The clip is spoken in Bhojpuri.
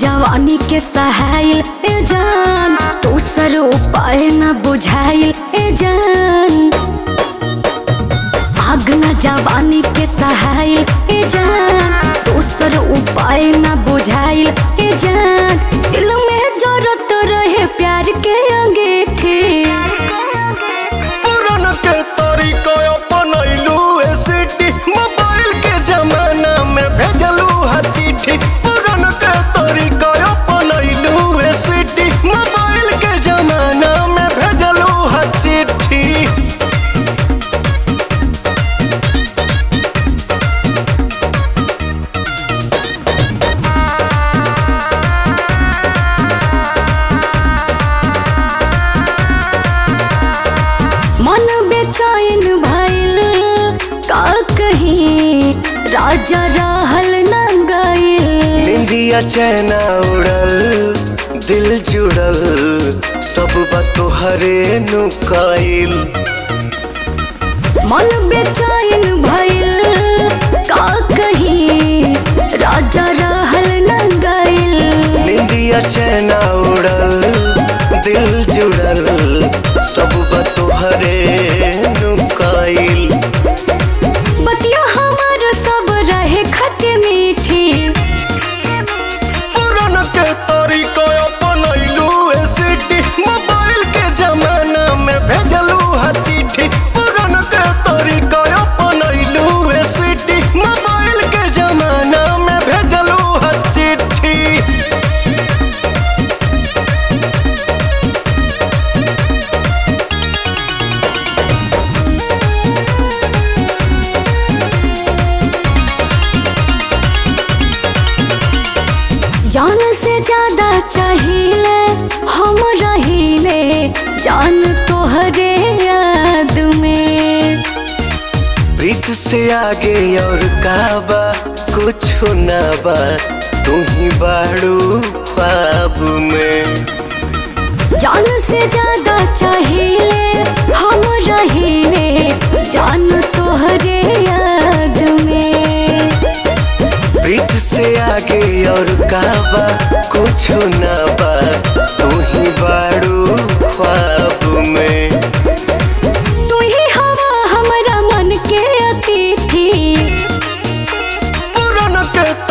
जवानी के सहाइल ए जान दूसर उपाय न बुझाइल ए जान अगला जवानी के सहाइल ए जान दूसर उपाय न बुझाइल ए जान दिल में जरूरत रहे प्यार के अंगीठी पुरान के तरीका अपनैलू ए सिटी मोबाइल के जमाना में भेजलू हा चिट्ठी पुरान के तरीका अपनैलू ए सिटी मोबाइल के जमाना में भेजलू हा चिट्ठी मन बेचैन भइल का कहीं राजा रहल न गइल निंदिया चैना उड़ल दिल जुड़ल सब बात तोहरे नुकाइल मन बेचैन भइल का कहीं राजा रहल न गइल निंदिया चैना उड़ल दिल जुड़ल सब बात तोहरे नुकाइल बतिया हमार सब रहे खट मीठी पुरान के तरीका अपनैलू ए सिटी मोबाइल के जमाना में भेजलू हा चिट्ठी पुरान के तरीका अपनैलू ए सिटी मोबाइल के जमाना में भेजलू हा चिट्ठी जान से ज्यादा चाहिए हम रहीले जान तोहरे याद में प्रीत से आगे और काबा कुछ ना बा तू ही बाड़ू ख्वाब में जान से ज्यादा चाहिए हम रहीले जान तोहरे याद में प्रीत से आगे और काबा कुछ ना बा तू ही बाड़ू ख्वाब में तू ही हवा हमारा मन के अतिथि पुरान के